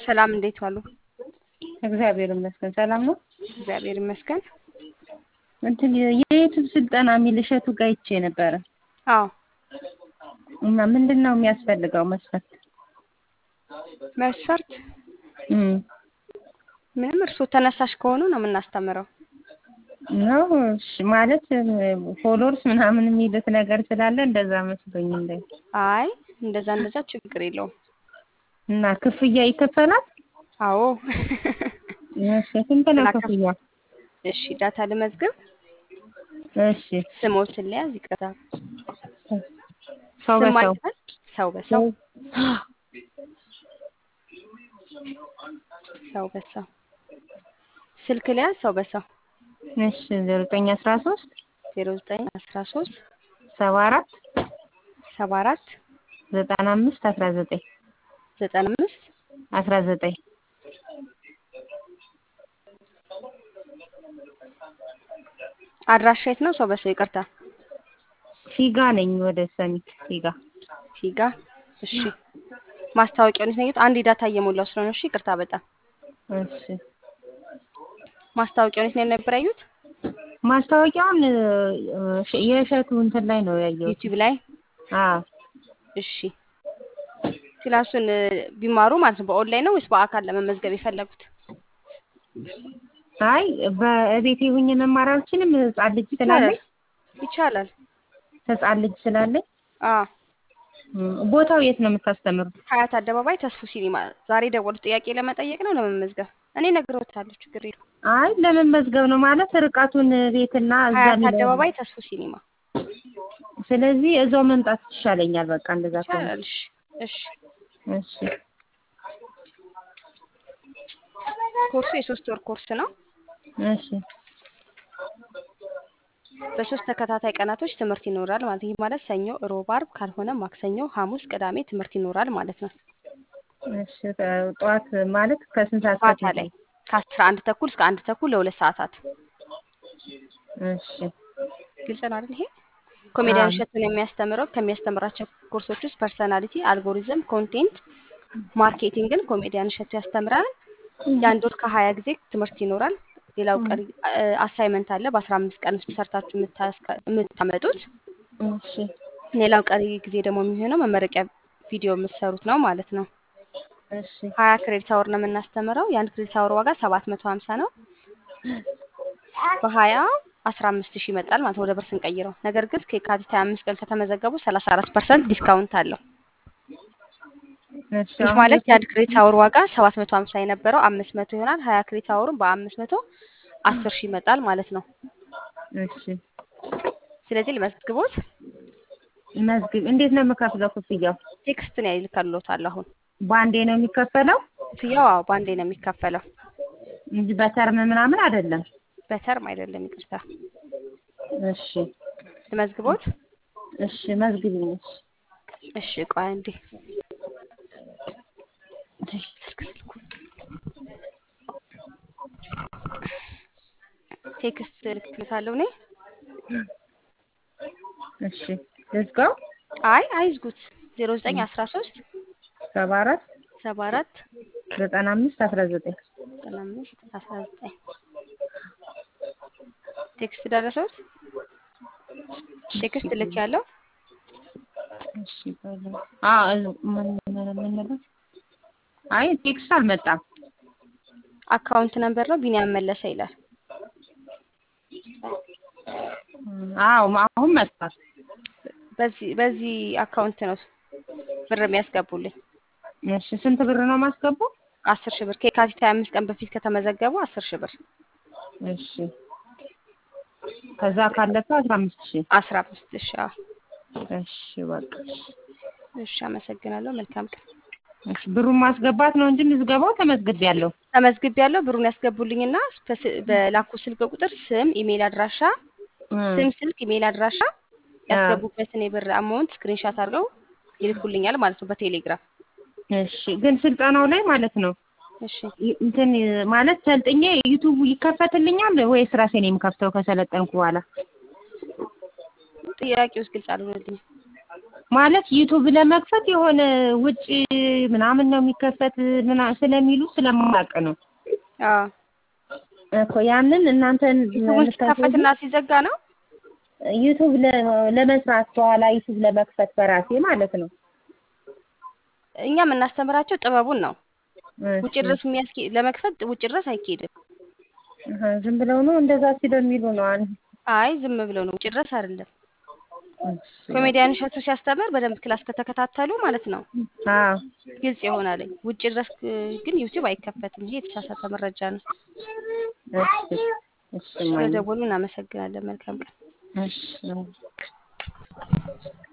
ሰላም እንዴት ዋሉ? እግዚአብሔር ይመስገን ሰላም ነው። እግዚአብሔር ይመስገን። እንትን የዩቱብ ስልጠና የሚል እሸቱ ጋር አይቼ ነበረ አዎ እና ምንድን ነው የሚያስፈልገው መስፈርት? መስፈርት እም ምንም እርስዎ ተነሳሽ ከሆኑ ነው የምናስተምረው። ነው እሺ፣ ማለት ፎሎወርስ ምናምን የሚሉት ነገር ስላለ እንደዛ መስሎኝ እንደ አይ እንደዛ እንደዛ ችግር የለውም። እና ክፍያ ይከፈላል? አዎ እሺ፣ ስንት ነው ስላከፍ- ክፍያ? እሺ ዳታ ልመዝግብ። እሺ፣ ስሞትን ልያዝ። ይቅርታ ሰው ስም በሰው ማይባል ሰው በሰው ሰው በሰው ስልክ ልያዝ። ሰው በሰው እሺ፣ ዘጠኝ አስራ ሶስት ዜሮ ዘጠኝ አስራ ሶስት ሰባ አራት ሰባ አራት ዘጠና አምስት አስራ ዘጠኝ ዘጠና አምስት አስራ ዘጠኝ አድራሻ የት ነው? ሰው በሰው ይቅርታ ፊጋ ነኝ ወደ ሰሚት ፊጋ። ፊጋ። እሺ ማስታወቂያውን የት ነው ያየሁት? አንድ ዳታ እየሞላው ስለሆነ እሺ ይቅርታ በጣም እሺ ማስታወቂያውን የት ነው ነበር ያዩት? ማስታወቂያውን እ፣ የእሸቱ እንትን ላይ ነው ያየሁት። ዩቲዩብ ላይ። አዎ እሺ ክላሱን እ፣ ቢማሩ ማለት ነው በኦንላይን ነው ወይስ በአካል ለመመዝገብ የፈለጉት? አይ በቤቴ ሁኜ መማር አልችልም። ህጻን ልጅ ስላለኝ ይቻላል። ህጻን ልጅ ስላለኝ አዎ እም፣ ቦታው የት ነው የምታስተምሩት? ሀያት አደባባይ ተስፉ ሲኒማ። ዛሬ ደወሉት ጥያቄ ለመጠየቅ ነው ለመመዝገብ? እኔ ነግሬዎታለሁ፣ ችግር የለውም። አይ ለመመዝገብ ነው ማለት ርቀቱን ቤትና እዛ ሀያት የሚለው- አደባባይ ተስፉ ሲኒማ ስለዚህ እዛው መምጣት ይሻለኛል። በቃ እንደዛ ከሆነ ይቻላል። እሺ እሺ እሺ ኮርሱ የሶስት ወር ኮርስ ነው። እሺ በሶስት ተከታታይ ቀናቶች ትምህርት ይኖራል ማለት ይህ ማለት ሰኞ፣ ሮብ፣ አርብ ካልሆነ ማክሰኞ፣ ሐሙስ፣ ቅዳሜ ትምህርት ይኖራል ማለት ነው። እሺ ጠዋት ማለት ከስንት ሰዓት ማታ ከስንት ላይ ከአስራ አንድ ተኩል እስከ አንድ ተኩል ለሁለት ሰዓታት። እሺ ግልጽ ነው አይደል? ይሄ ኮሜዲያን አዎ። እሸቱን የሚያስተምረው ከሚያስተምራቸው ኮርሶች ውስጥ ፐርሰናሊቲ፣ አልጎሪዝም፣ ኮንቴንት ማርኬቲንግን ኮሜዲያን እሸቱ ያስተምራል። የአንድ ወር ከሀያ ጊዜ ትምህርት ይኖራል። ሌላው ቀሪ አሳይመንት አለ በአስራ አምስት ቀን ውስጥ ሰርታችሁ የምታስከ- የምታመጡት። እሺ ሌላው ቀሪ ጊዜ ደግሞ የሚሆነው መመረቂያ ቪዲዮ የምትሰሩት ነው ማለት ነው። እሺ ሀያ ክሬዲት አወር ነው የምናስተምረው። የአንድ ክሬዲት አወር ዋጋ ሰባት መቶ ሀምሳ ነው። በሀያ አስራ አምስት ሺህ ይመጣል ማለት ነው ወደ ብር ስንቀይረው። ነገር ግን እስከ የካቲት ሀያ አምስት ቀን ከተመዘገቡ ሰላሳ አራት ፐርሰንት ዲስካውንት አለው። እሺ ይህ አሁን ማለት የአንድ ክሬዲት አወር ዋጋ ሰባት መቶ ሀምሳ የነበረው አምስት መቶ ይሆናል። ሀያ ክሬዲት አወሩን በአምስት መቶ አስር ሺህ ይመጣል ማለት ነው። እሺ ስለዚህ ልመዝግቦት መዝግብ እንዴት ነው የምከፍለው? ክፍያው ቴክስት ነው ይልካልዎታል። አሁን በአንዴ ነው የሚከፈለው ክፍያው አዎ በአንዴ ነው የሚከፈለው፣ እንጂ በተርም ምናምን አይደለም። በተርም አይደለም። ይቅርታ እሺ ልመዝግቦት። እሺ መዝግቢኝ። እሺ እሺ ቆይ አንዴ ቴክስት እልክልዎታለሁ እኔ። እሺ ልዝጋው። አይ አይዝጉት። ዜሮ ዘጠኝ አስራ ሶስት ሰባ አራት ሰባ አራት ዘጠና አምስት አስራ ዘጠኝ ዘጠና አምስት አስራ ዘጠኝ ቴክስት ደረሰዎት? ቴክስት ልክ ያለው እሺ በለው። አዎ ምን ምን ምን ነበር? አይ ቴክስት አልመጣም። አካውንት ነምበር ነው ቢኒያም መለሰ ይላል። አዎ አሁን መጥቷል። በዚህ በዚህ አካውንት ነው ብር የሚያስገቡልኝ። እሺ ስንት ብር ነው ማስገባው? አስር ሺህ ብር ከየካቲት ሀያ አምስት ቀን በፊት ከተመዘገቡ አስር ሺህ ብር እሺ ከዛ ካለፈ አስራ አምስት ሺህ አስራ አምስት ሺህ አዎ። እሺ በቃ እሺ አመሰግናለሁ። መልካም ቀን። እሺ ብሩን ማስገባት ነው እንጂ ምዝገባው ተመዝግቤያለሁ። ተመዝግቤ ያለው ብሩን ያስገቡልኝና በስ- በላኩ ስልክ ቁጥር ስም፣ ኢሜይል አድራሻ ስም፣ ስልክ፣ ኢሜይል አድራሻ ያስገቡበትን የብር አማውንት ስክሪንሻት አድርገው ይልኩልኛል ማለት ነው በቴሌግራም። እሺ ግን ስልጠናው ላይ ማለት ነው እሺ ይ- እንትን ማለት ሰልጥኜ ዩቱቡ ይከፈትልኛል ወይስ ራሴ ነው የምከፍተው ከሰለጠንኩ በኋላ? ጥያቄ ውስጥ ግልጽ አልሆነልኝም። ማለት ዩቱብ ለመክፈት የሆነ ውጭ ምናምን ነው የሚከፈት ምና ስለሚሉ ስለማላውቅ ነው አዎ እኮ ያንን እናንተን ዩቱቡን ሲከፈትና ሲዘጋ ነው። ዩቱብ ለ- ለመስራት በኋላ ዩቱብ ለመክፈት በራሴ ማለት ነው። እኛ የምናስተምራቸው ጥበቡን ነው። እሺ። ውጭ ድረስ የሚያስኬ ለመክፈት ውጭ ድረስ አይኬድም። አሀ፣ ዝም ብለው ነው እንደዛ ስለሚሉ ነው። አንድ አይ ዝም ብለው ነው፣ ውጭ ድረስ አይደለም። እሺ። ኮሜዲያን እሸቱ ሲያስተምር በደንብ ክላስ ከተከታተሉ ማለት ነው አዎ ግልጽ ይሆናል። ውጭ ድረስ ግን ዩቲዩብ አይከፈትም። ይሄ የተሳሳተ መረጃ ነው። እሺ እሺ ማየ ስለደወሉ እናመሰግናለን። መልካም ቀን። እሺ